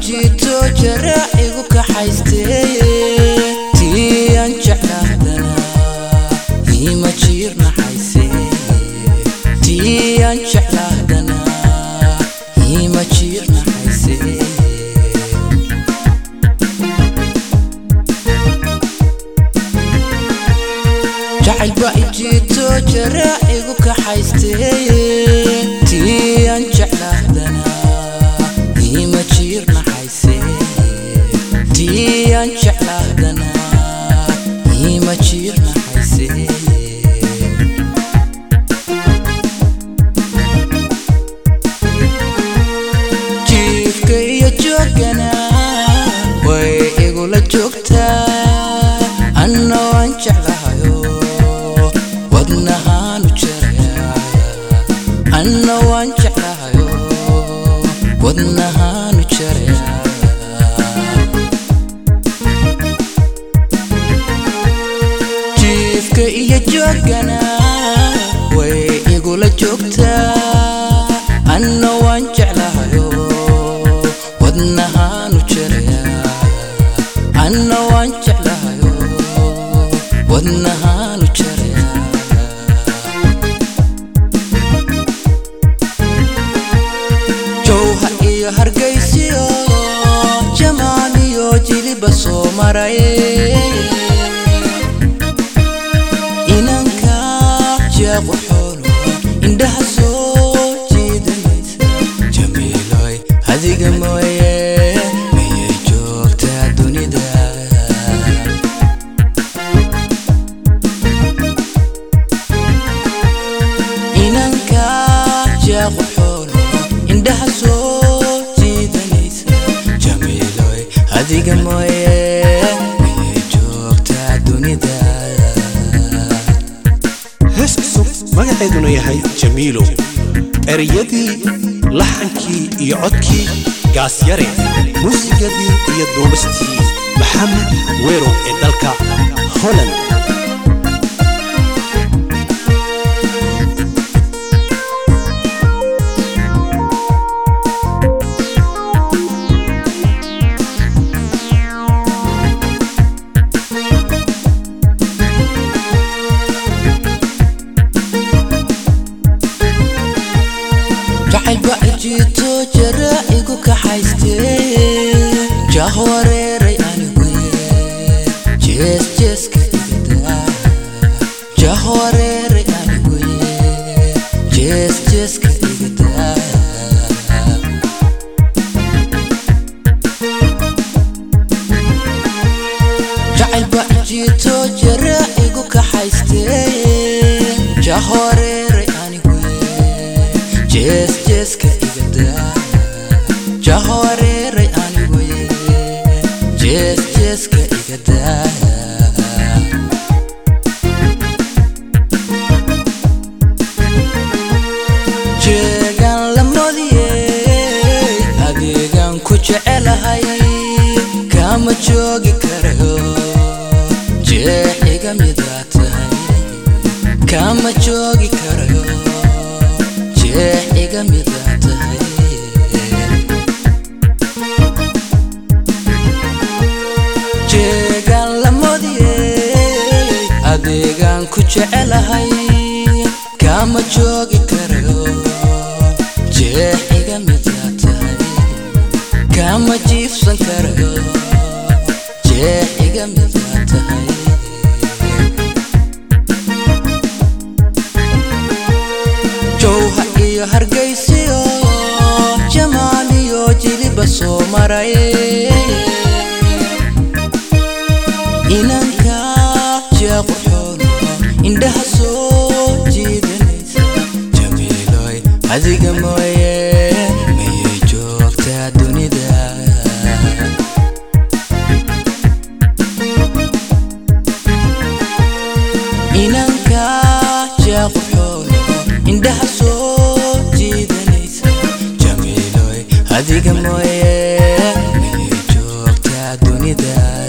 jiito jaraacigu kaxaystee tiyan jeclahdana ima jiirnaxayse tiyan jeclahdana ima jiirnaxayse jacaylba ijiito jaraacigu kaxaystee tiyan jeclahdana ima jiirnaxayse tiyan jeclahdana ima jiirnaxayse jiifka iyo joogana way igula joogtaa anna waan jeclahayo wadnahaanu jaraya anna waan jeclahayo wadnahaanu jaraya jiifka iyo joogana way igula joogtaa anna waan jeclahayo wadnahaanu jaraya anna waan jeclahayo wadnahaanu jaraya jowha iyo hargaysiyo jamaaliyo jiliba soo maray inanka jeequ xoolo indhaha soo jiidanaysa jamiiloy adiga mooye miyay joogtaa dunida inanka jeequ xoolo indhaha soo jiidanaysa jamiiloy adiga mooye miyay joogtaa dunida hees cusub magaceeduna yahay jamiilow ereyadii laxankii iyo codkii gaasyare muusigadii iyo duubistii maxamed weerow ee dalka holland jacaylba ijiito jaraacigu kaxaystee jah wareeray anigu jees jeeska igadaa jah wareeray anigu jees jeeska igadaa jacaylba ijiito jaraacigu kaxaystee jah wareeray anigu jees jeeska igadaa jah wareeray anigu jees jeeska igadaa jeegan la modiyey adeegan ku jecelahay kama joogi karayo jeex iga midaa tahay kama joogi karayo jeex iga midaa tahay jeegan la modiyey adeegan ku jecelahay kama joogi karayo jeex iga midaa tahay kama jiifsan karayo jeex iga midaa tahay jowha iyo hargaysiyo jamaaliyo jiliba soo maray inanka jeequ xoolo indhaha soo jiidanaysa jamiiloy adiga mooye miyay joogtaa dunida inanka jeequ xoolo indhaha soo jiidanaysa jamiiloy adiga mooye miyay joogtaa dunida